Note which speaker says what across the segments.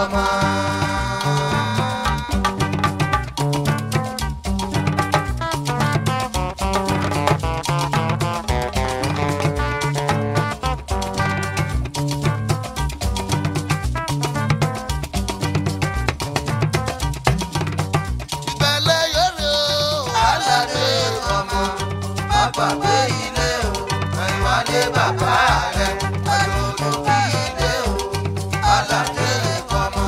Speaker 1: fọmọ. ìbẹ̀lẹ̀ yọ̀rọ̀ aládé fọmọ. má gbàgbé ilé o ẹ̀yìnwádé bàbá rẹ̀ ẹ̀yọ̀rọ̀ kí ilé o aládé fọmọ.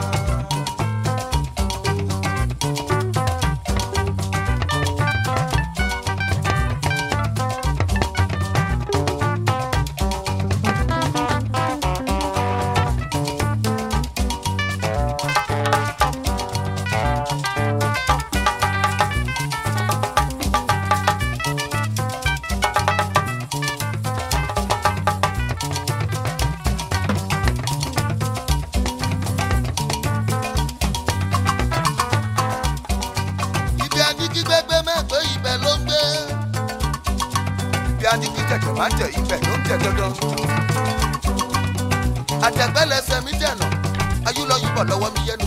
Speaker 1: ibi adigi gbẹgbẹ mẹ́gbẹ́ ibẹ̀ ló ń gbé.
Speaker 2: bí adigi tẹ̀tẹ̀ máa ń tẹ̀ ibẹ̀ ló ń tẹ̀ dandan.
Speaker 1: àtẹ̀gbẹ́lẹsẹ̀ mi dẹ̀nà ayúlọ́yìnbọ̀ lọ́wọ́ mi yẹnu.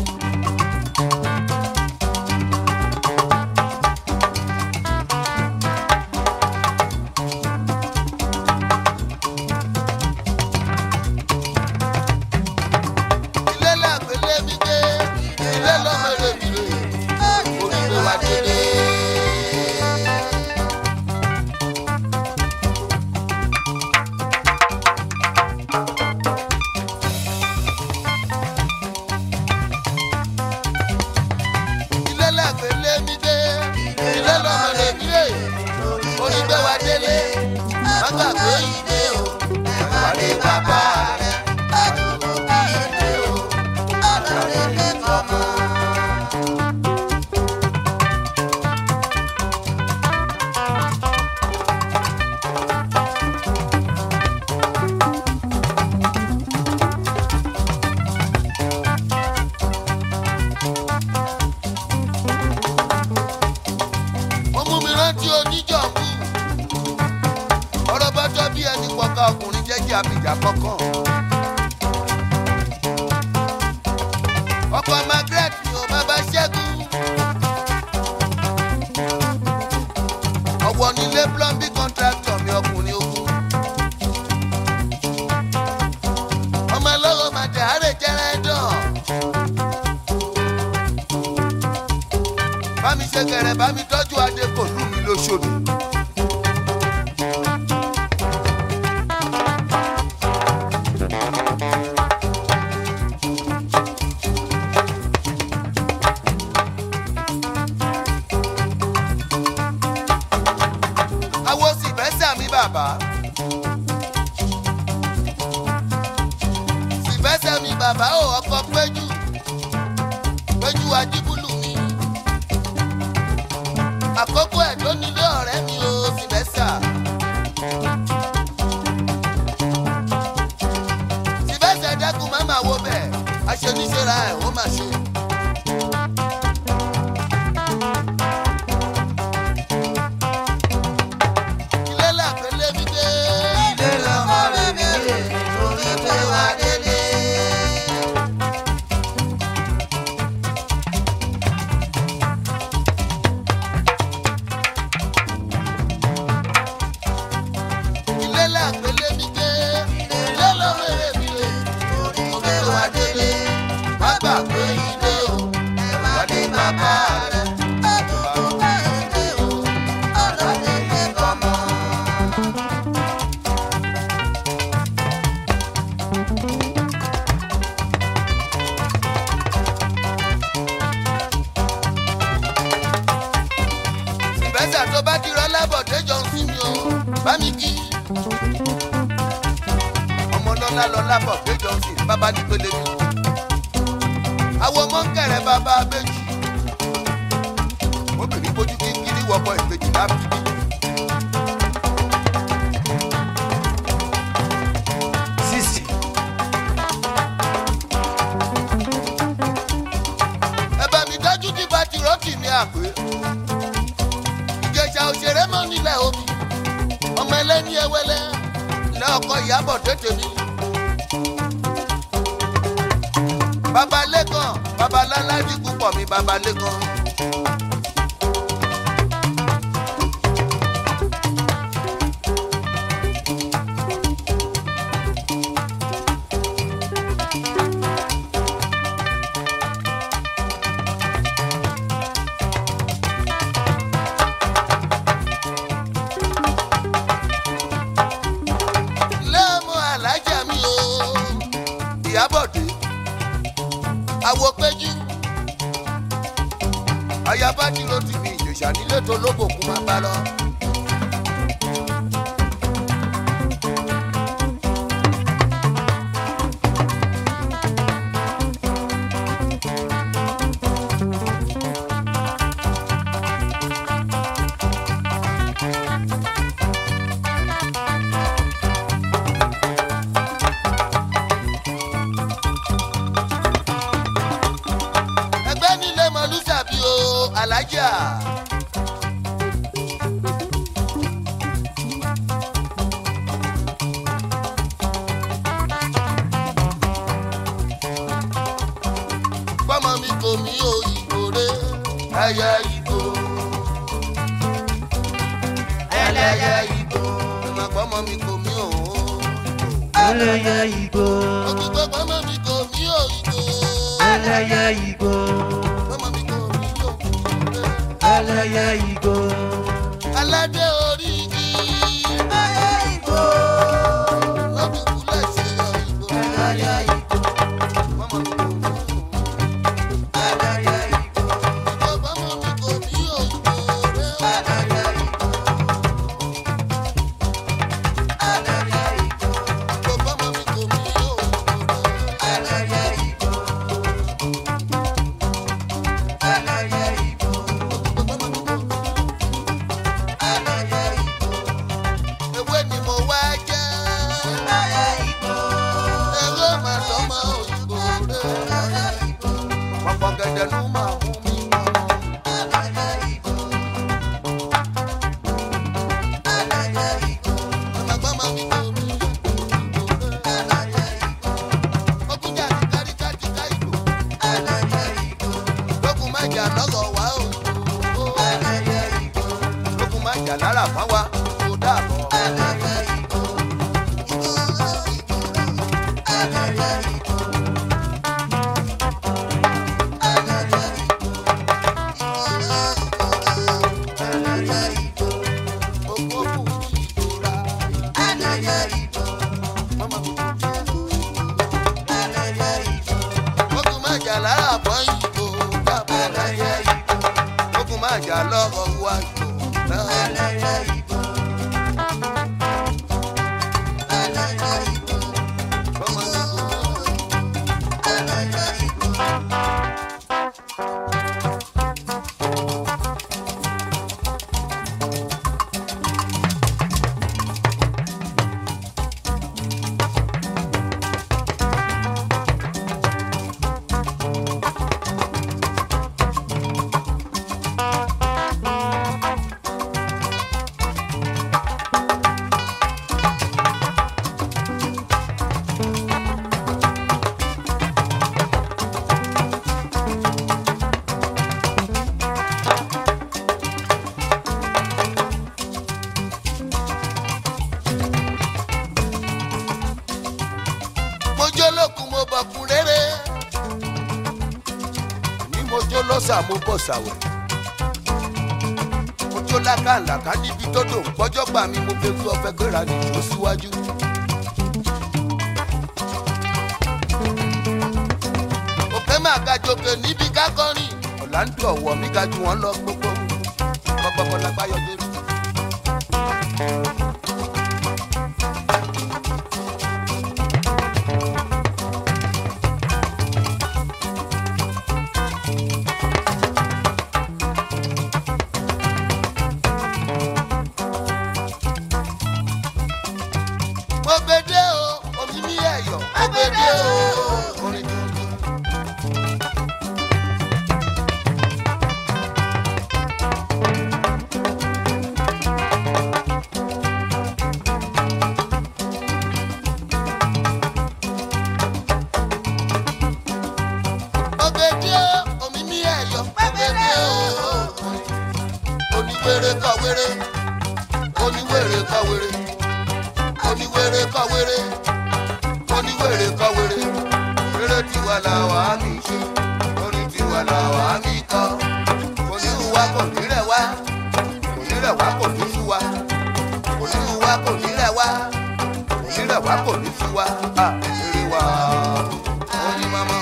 Speaker 1: ilé làgbélé mi gbé ilé lọ́mọdé mi rè onígbé wa délé. ilé làgbélé mi gbé ilé lọ́mọdé mi rè onígbé wa délé. má gbàgbé ilé o ẹ̀wálé bàbá rẹ̀ àdúgbò kí ilé o alárè lè fọmọ. ó mú mi rántí oníjọ̀mú ọ̀rọ̀ bá jọ bí ẹni pọ̀ka ọkùnrin jẹ́jẹ́ abìjà kọ̀ọ̀kan. ọkọ̀ margaret ni ò máa bá ṣẹ́gun. ọ̀wọ́ nílé plumbing contractor mi ọkùnrin ogun. ọmọ ẹlọ́rọ̀ màdé àárẹ̀ jẹ́rẹ́ dán. bá mi ṣe kẹrẹ bá mi tọ́jú adé kò lù mí lóṣòdì. awo sì fẹ́ sàmì bàbá. sì fẹ́ sàmì bàbá ò ọkọ̀ péjú péjú ajíbúlù mi àkókò ẹ̀ tó nílé ọ̀rẹ́ mi ò sì fẹ́ sà. sì fẹ́ sà dákun má máa wo bẹ́ẹ̀ aṣoníṣẹ́ra ẹ̀ ó máa ṣe. ilé làpẹ́lẹ́ mi dé. ilé lọ́mọ rẹ̀ mi rè torí pé wà délé. ilé làpẹ́lẹ́ mi dé. ilé lọ́mọ rẹ̀ mi rè torí pé wà délé. má gbàgbé ilé o ẹ̀wà dé bàbá rẹ̀. àdúgbò bá ilé o ọlọ́dẹ lè kọ́mọ. ìbẹ́sà tó bá ti rọ́ lábọ̀dé jọ ń sinmi o bá mi kí. ọmọ lọ́lá lọ lábọ̀dé jọ ń sin bàbá ní pélé mi. àwọn ọmọ ń kẹrẹ bàbá abéjì. obìnrin bójú kíkiri wọkọ ìbejì lábìbí.
Speaker 2: sixty
Speaker 1: ẹ bá mi dájú tí bá ti rọ́ọ̀kì mi àpè. ìjẹ̀ṣà òṣèré mọ́ nílẹ̀ omi ọmọ ẹlẹ́ni ẹwẹ́lẹ́ lẹ́ ọkọ ìyàbọ̀ tètè mi. babalẹ́kan babaláládì púpọ̀ mi babalẹ́kan. lẹ́mú alájà mi o ìyábọ̀dé àwọ̀ péjú ayaba dúró ti fi ìjòyà nílé tó lóbòkú máa bá lọ. ẹgbẹ́ nílé mọ̀lúsàbí o alájà. pọ́mọ mi kò mí o ìgò rẹ̀ ẹyẹ ìgò. ẹlẹ́yẹ ìgò. ìmọ̀ pọ́mọ mi kò mí o.
Speaker 3: ẹlẹ́yẹ igbó
Speaker 1: òkùnkùn pọ́mọ mi kò mí o ìgò.
Speaker 3: ẹlẹ́yẹ igbó
Speaker 1: pọ́mọ mi kò mí o.
Speaker 3: ẹlẹ́yẹ igbó
Speaker 1: aládé orí igi.
Speaker 3: ẹlẹ́yẹ igbó
Speaker 1: lọ́dún kúlẹ̀ ṣe ìgò.
Speaker 3: ẹlẹ́yẹ igbó
Speaker 1: pọ́mọ mi kò mí o.
Speaker 3: ẹlẹ́yẹ igbó
Speaker 1: pọ́mọ mi kò mí o ìgò rẹ̀.
Speaker 3: ẹlẹ́yẹ igbó ẹlẹ́yẹ igbó
Speaker 1: pọ́mọ mi kò mí o ìgò rẹ̀.
Speaker 3: ẹlẹ́yẹ igbó ẹlẹ́yẹ igbó ẹlẹ́yẹ igbó
Speaker 1: ewé ni mo wá jẹ́.
Speaker 3: ẹlẹ́yẹ igbó
Speaker 1: ewé màá sọmọ òyìnbó rẹ̀.
Speaker 3: ẹlẹ́yẹ igbó
Speaker 1: pọ̀pọ̀ gẹ̀dẹ̀ ló máa mú mi mọ́.
Speaker 3: ẹlẹ́yẹ igbó ẹlẹ́yẹ igbó
Speaker 1: Àmàgbọ́mọ mi kò mí o ìgò rẹ̀.
Speaker 3: ẹlẹ́yẹ igbó
Speaker 1: Ọkùnjà ti kárí kájí ká ìlú.
Speaker 3: ẹlẹ́yẹ igbó
Speaker 1: Lókun má jà lọ́gọ̀ wá o.
Speaker 3: ẹlẹ́yẹ igbó
Speaker 1: Lókun má jà lára fún wa. Kò dàbọ̀.
Speaker 3: ẹlẹ́yẹ igbó ẹlẹ́yẹ igbó ẹlẹ́yẹ igbó ẹlẹ́yẹ igbó
Speaker 1: Òkú òkú ìdòra.
Speaker 3: ẹlẹ́yẹ igbó
Speaker 1: Mọ́mọ́ mi kò mí o.
Speaker 3: ẹlẹ́yẹ igbó
Speaker 1: Lókun má jà lára fún ìgò dàbọ̀.
Speaker 3: ẹlẹ́yẹ igbó
Speaker 1: Lókun má jà lọ́gọ̀ wá ìgò náà.
Speaker 3: ẹlẹ́yẹ igbó ẹlẹ́yẹ igbó
Speaker 1: Mọ́mọ́ mi kò mí o.
Speaker 3: ẹlẹ́yẹ igbó.
Speaker 1: mo jó lókun mo bọ̀kun rere. ní mo jó lọ́sà mo bọ̀ sàwẹ̀. mo jó lákàlàkà níbi tó dò ń pọ́jọ́ gbà mí mo fẹ́ fi ọ̀fẹ́ gbéra nìjó síwájú. òkè máa ga jòkè níbi kákọ́rìn ọ̀làǹdù ọ̀wọ̀ mi ga jù wọ́n lọ gbogbo gbogbo lápáyọ̀ lórí. mo gbede o omi mi ẹyọ mo gbede o orin tuntun. wéré oníwèrè kọ wéré oníwèrè kọ wéré oníwèrè kọ wéré eré tiwa làwa mi ṣe orin tiwa làwa mi kọ oníhùwà kò ní rẹ̀ wá kò ní rẹ̀ wá kò ní sú wa oníhùwà kò ní rẹ̀ wá kò ní rẹ̀ wá kò ní sú wa à eré wa oní mama.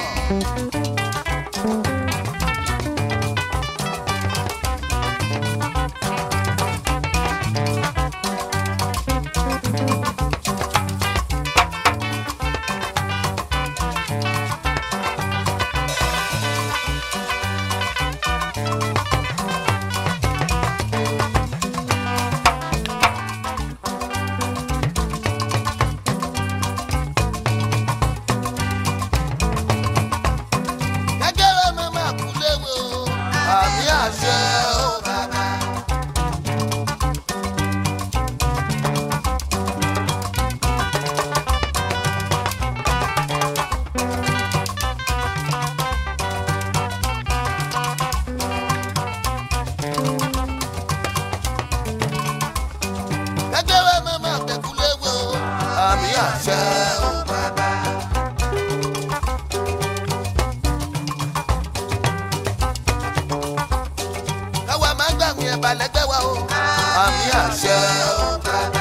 Speaker 1: gẹ́gẹ́rẹ́ mi máa kú léwe o àmì àṣẹ o bàbá. gẹ́gẹ́rẹ́ mi máa tẹ̀kú léwe o àmì àṣẹ o bàbá. káwa máa gbàgbé ẹ̀bà lẹ́gbẹ́ wa o. àmì àṣẹ o bàbá.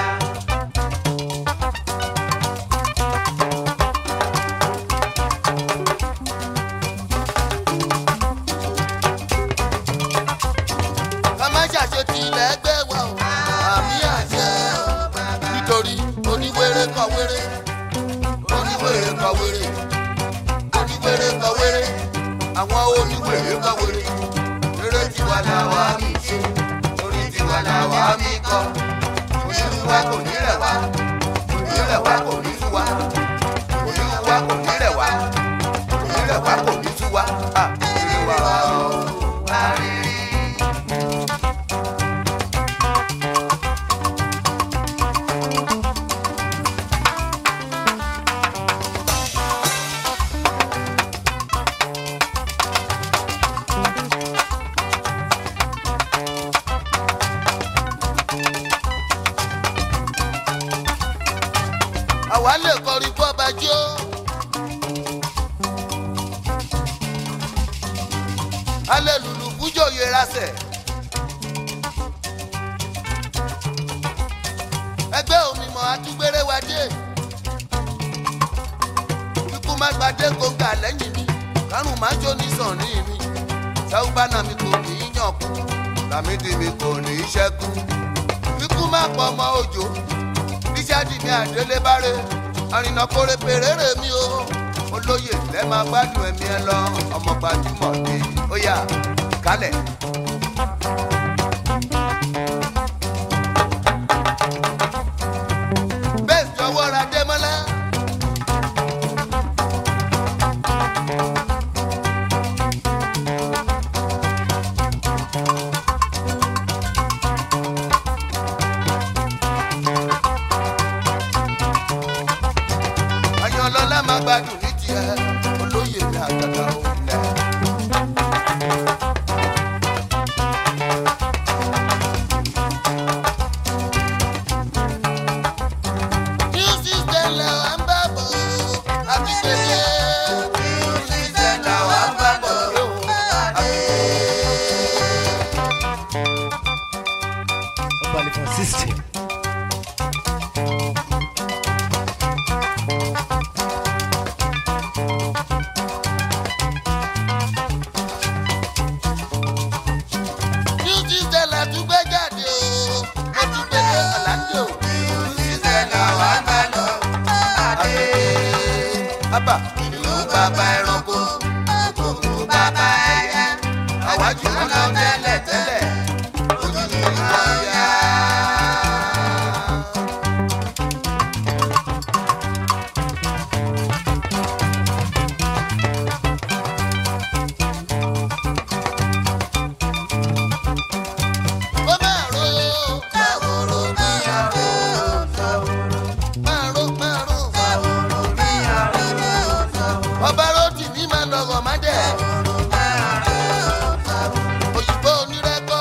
Speaker 1: ká má ṣàṣetì lẹ́gbẹ́ wa o. àmì àṣẹ o bàbá. nítorí oníwèrè kọ wéré oníwèrè kọ wéré oníwèrè kọ wéré àwọn oníwèrè kọ wéré eré tiwa làwa mi ṣe orí tiwa làwa mi kọ oníwà kò ní rẹ̀ wá kò ní rẹ̀ wá kò ní sú wa oníwà kò ní rẹ̀ wá kò ní rẹ̀ wá kò ní sú wa à eré wa o wá rírí. àwa lè kọrin kó ọba jó. alẹ́ lùlù fújò yẹra sẹ̀. ẹgbẹ́ òmìmọ̀ àtúgbèrè wa dé. ikú má gbadé gbòǹgà lẹ́yìn mi kárùn má jó ní sànni mi. sáúbánà mi kò ní í yàn kú làmídì mi kò ní í ṣẹ́kù. ikú má pọ̀ ọmọ òjò bíṣáàdì ní àdélébáré àrìnà kórè pèrèrè mi o olóyè lẹ́ máa gbádùn ẹ̀mí ẹ lọ ọmọ gbajúmọ̀ ni ó yà kálẹ̀. bẹ́ẹ̀ jọ̀wọ́ ra démọ́lá. àyànlọ́lá máa gbádùn ní tiẹ̀ olóyè ní àgàgà òǹlẹ̀. New system làwa ń bá bọ̀ àti pèsè. New system làwa ń bá bọ̀ àti
Speaker 2: Ọbalẹ̀kan system.
Speaker 1: New system la tún gbé jáde o, mo tún gbé dé Orlando. New system làwa ń bá lọ àti Bàbá ìlú bàbá ẹranko, òkú bàbá ẹyẹ, àwájú wọn lọ tẹ́lẹ̀ tẹ́lẹ̀, ojú mi wọ́n yá. Ó máa ro ṣàwòrò bí àrò máa ro máa ro ṣàwòrò bí àrò ọba rotì ní máa lọ́gọ̀ má dẹ̀ òyìnbó onírẹ́pẹ́.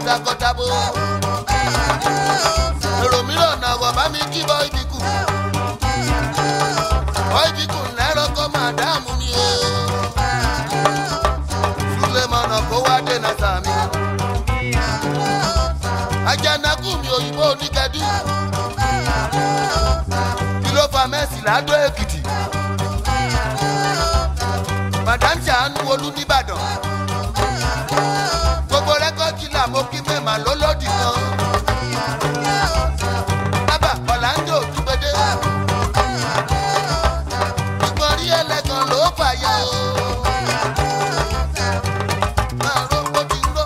Speaker 1: takọtabo. èrò mìíràn náà wọ̀ bá mi kí bọ́ ibi kù. bọ́ ibi kù lẹ́rọ kọ́ máa dáàmú mi o. sulemana kó wá dènà sàmì. ajanaku mi òyìnbó oníkẹ́dù. kí ló fa mẹ́sì ládó èkìtì. madam ṣàánú olú nìbàdàn. gbogbo rẹ́kọ̀dì là mo kí mẹ́mà lólódì kan. bàbá ọ̀làǹdó dúpẹ́dẹ́. ìgbọ̀n rí ẹlẹ́gàn ló fàyà o. máa ró bó ti ń ró.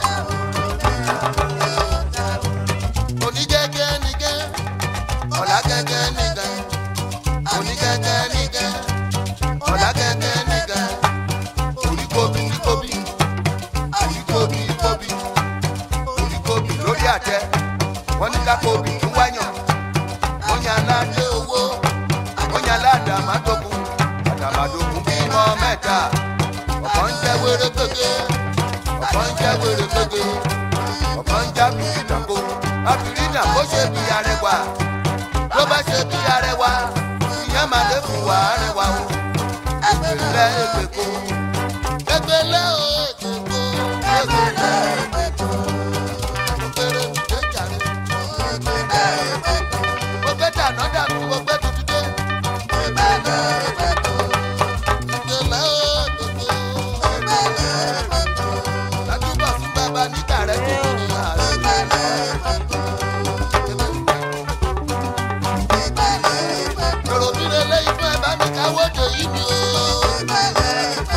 Speaker 1: onígẹ́gẹ́ nìgẹ́ ọ̀làgẹ́gẹ́ nìgẹ́ onígẹ́gẹ́ nìgẹ́ ọ̀làgẹ́gẹ́ nìgẹ́ oríkóbi oríkóbi oríkóbi kóbi oríkóbi lórí àtẹ wọ́n ní ká kóbi ń wáyàn wọ́n ní aládé owó wọ́n ní aládé àmàdógún àdàmàdógún bímọ mẹ́ta ọ̀kan ń jẹ́ wéré gbégbé ọ̀kan ń jẹ́ wéré gbégbé ọ̀kan ń já bìrì nàkó àbìrì nà kó ṣe bí arẹwà ló bá ṣe bí arẹwà ìyẹn máa lè fún wa arẹwà o ẹgbẹ̀lẹ́ ẹgbẹ̀kọ ẹgbẹ̀lẹ́ o ẹgbẹ̀kọ ẹgbẹ̀lẹ́ ẹgbẹ̀kọ òkèrè òkè jàre mo gbé dáná dàbí mo gbé tuntun dé ẹgbẹ̀lẹ́ ẹgbẹ̀kọ ẹgbẹ̀lẹ́ ẹgbẹ̀kọ látúbọ̀ fún bàbá níta rẹ̀ tó kù ní àárẹ̀. èrò mi lè lé ifá ẹ̀ bá mi káwọ́ dé yìí mi o.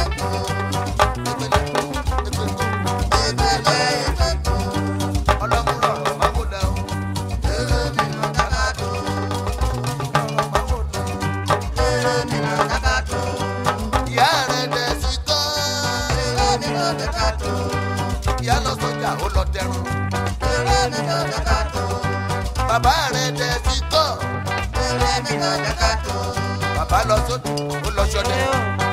Speaker 1: ọlọ́múrọ̀ máa wò lẹ́ o. èrè mi nà dákàtó. máa wò lẹ́ o. èrè mi nà dákàtó. ìyá rẹ̀ dẹ̀ sí kọ́. èrè mi nà dákàtó. ìyá lọ sọjà ó lọ dẹrùn. èrè mi nà dákàtó. bàbá rẹ̀ dẹ̀ sí kọ́. èrè mi nà dákàtó. bàbá lọ sódò ó lọ sọdẹ.